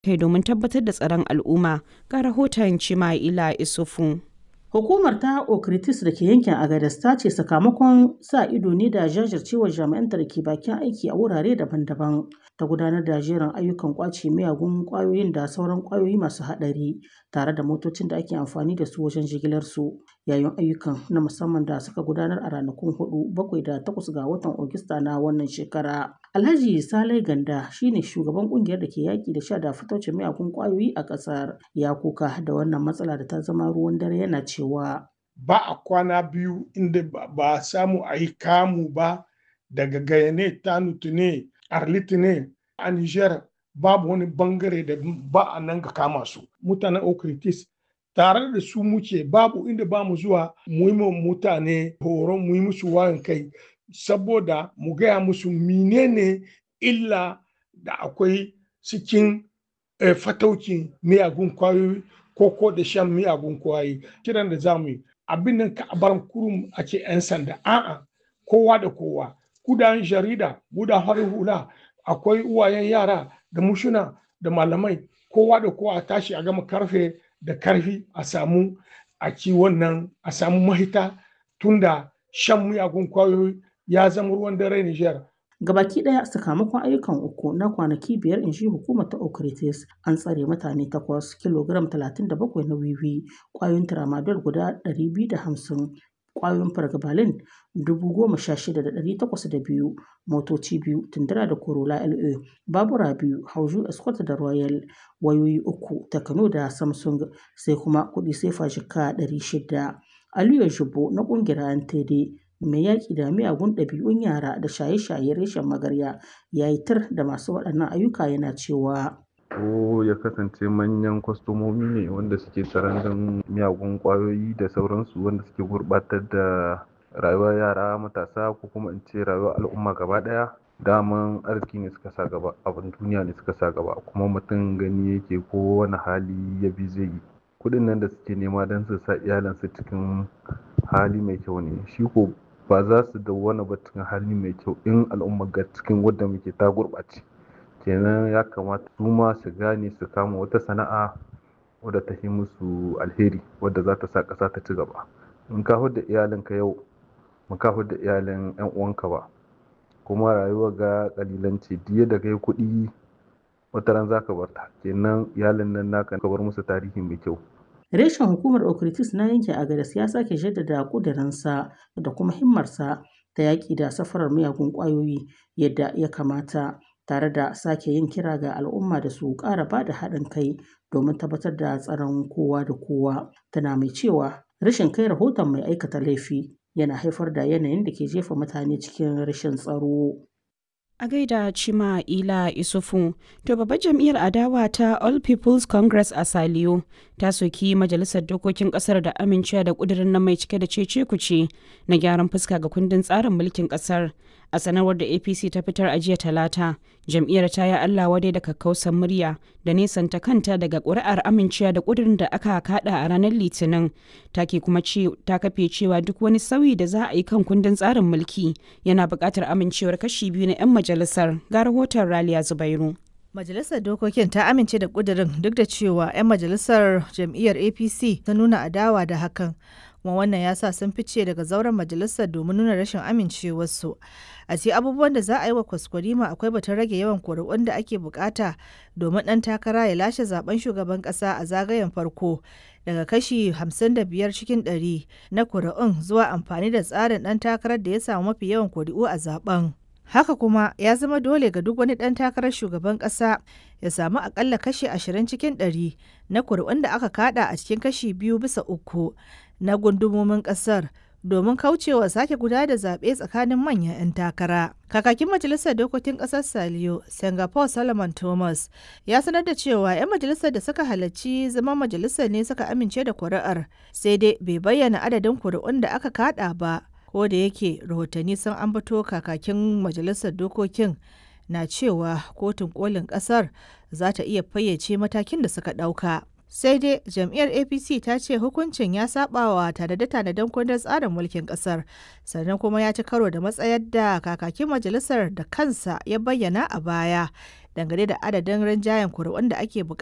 kai domin tabbatar da tsaron al'umma ga rahoton Chima'ila Isufu. Hukumar ta Okritis da ke yankin Agadez ta ce sakamakon sa ido ne da jajircewar jami'anta da ke bakin aiki a wurare daban-daban ta gudanar da jerin ayyukan kwace miyagun kwayoyin da sauran kwayoyi masu haɗari tare da motocin da ake amfani da su wajen jigilar su yayin ayyukan na musamman da suka gudanar a ranakun hudu bakwai da takwas ga watan Ogista na wannan shekara. Alhaji Salai Ganda shine shugaban kungiyar da ke yaki da sha da fitocin miyagun kwayoyi a ƙasar ya kuka da wannan matsala da ta zama ruwan dare yana cewa ba a kwana biyu inda ba a samu a yi kamu ba daga gayane tanutu ne arliti ne a niger babu wani bangare da ba a nan ga kama su mutanen okritis tare da su muke babu inda ba mu zuwa mu yi mutane horon mu yi musu wayan kai saboda mu gaya musu menene illa da akwai cikin fataukin miyagun kwayoyi ko da shan miyagun kwayoyi kiran da za mu yi abin nan ka bar kurum a ce 'yan sanda a'a kowa da kowa kudan jarida gudan harin hula akwai uwayen yara da mushuna da malamai kowa da kowa a tashi a gama karfe da karfi a samu a ci wannan a samu mahita tunda shan miyagun kwayoyi ya zama ruwan dare Nijar. Gabaki ɗaya sakamakon ayyukan uku na kwanaki biyar in shi hukumar ta Okritis an tsare mutane takwas kilogram 37 na wiwi kwayoyin tramadol guda 250 kwayoyin fargabalin 16,802 motoci biyu tundura da corolla la babura biyu hauju escort da royal wayoyi uku takano da samsung sai kuma kudi sefa jika 600 aliyu shubo na kungiyar antd mai yaƙi da miyagun ɗabi'un yara da shaye-shaye reshen magarya ya yi tir da masu waɗannan ayyuka yana cewa ko ya kasance manyan kwastomomi ne wanda suke tsaron miyagun kwayoyi da sauransu wanda suke gurbatar da rayuwar yara matasa ko kuma in ce rayuwar al'umma gaba daya daman arziki ne suka sa gaba abin duniya ne suka sa gaba kuma mutum gani yake ko wani hali ya bi zai yi kudin nan da suke nema don su sa iyalansu cikin hali mai kyau ne shi ko ba za su dawwana ba cikin hali mai kyau in al'umma ga cikin wadda muke ta gurɓace kenan ya kamata su ma su gane su kama wata sana'a wadda ta yi musu alheri wadda za ta sa ƙasa ta ci gaba in ka da iyalinka yau ba ka da iyalin yan uwanka ba kuma rayuwa ga kalilanci diya da kai kuɗi wata ran zaka bar ta kenan iyalin nan naka ka bar musu tarihi mai kyau reshen hukumar okritis na yankin agadas ya sake jaddada kudirinsa da kuma himmarsa ta yaƙi da safarar miyagun ƙwayoyi yadda ya kamata tare da sake yin kira ga al'umma da su ƙara ba da haɗin kai domin tabbatar da tsaron kowa da kowa tana mai cewa rashin kai rahoton mai aikata laifi yana haifar da yanayin da ke jefa mutane cikin rashin tsaro. A gaida Cima Ila Isufu, to babbar jam'iyyar adawa ta All People's Congress a Saliyo ta soki majalisar dokokin kasar da amincewa da kudirin nan mai cike da cece kuce na gyaran fuska ga kundin tsarin mulkin kasar. A sanarwar da APC ta fitar a jiya talata, jam'iyyar ta yi Allah wadai da kakkausan murya da nesanta kanta daga ƙuri'ar amincewa da kudirin da aka kada a ranar Litinin. Ta ke kuma ta kafe cewa duk wani sauyi da za a yi kan kundin tsarin mulki yana buƙatar amincewar kashi biyu na 'yan majalisar ga rahoton Raliya Zubairu. Majalisar Dokokin ta amince da ƙudurin duk da cewa 'yan majalisar jam'iyyar APC ta nuna adawa da hakan. kuma wannan ya sa sun fice daga zauren majalisar domin nuna rashin amincewarsu a ce abubuwan da za a yi wa kwaskwarima akwai batun rage yawan kuri'un da ake bukata domin ɗan takara ya lashe zaben shugaban ƙasa a zagayen farko daga kashi 55 cikin 100 na kuri'un zuwa amfani da tsarin ɗan takarar da ya samu mafi yawan kuri'u a zaben haka kuma ya zama dole ga duk wani ɗan takarar shugaban ƙasa ya samu akalla kashi 20 cikin 100 na kuri'un da aka kada a cikin kashi biyu bisa uku na gundumomin kasar domin kaucewa sake guda da zaɓe tsakanin manyan 'yan takara. Kakakin Majalisar Dokokin Ƙasar Saliyo, Singapore Solomon Thomas, ya sanar da cewa 'yan majalisar da suka halarci zama majalisar ne suka amince da kuri'ar, sai dai bai bayyana adadin kuri'un da aka kaɗa ba, ko da yake rahotanni sun ambato kakakin Majalisar Dokokin na cewa kotun kolin ƙasar za ta iya fayyace matakin da suka ɗauka. sai dai jam'iyyar apc ta ce hukuncin ya sabawa tanade-tanaden kundin tsarin mulkin kasar sannan kuma ya ci karo da matsayar da kakakin majalisar da kansa ya bayyana a baya dangane da adadin rinjayen kuri'un da ake buƙata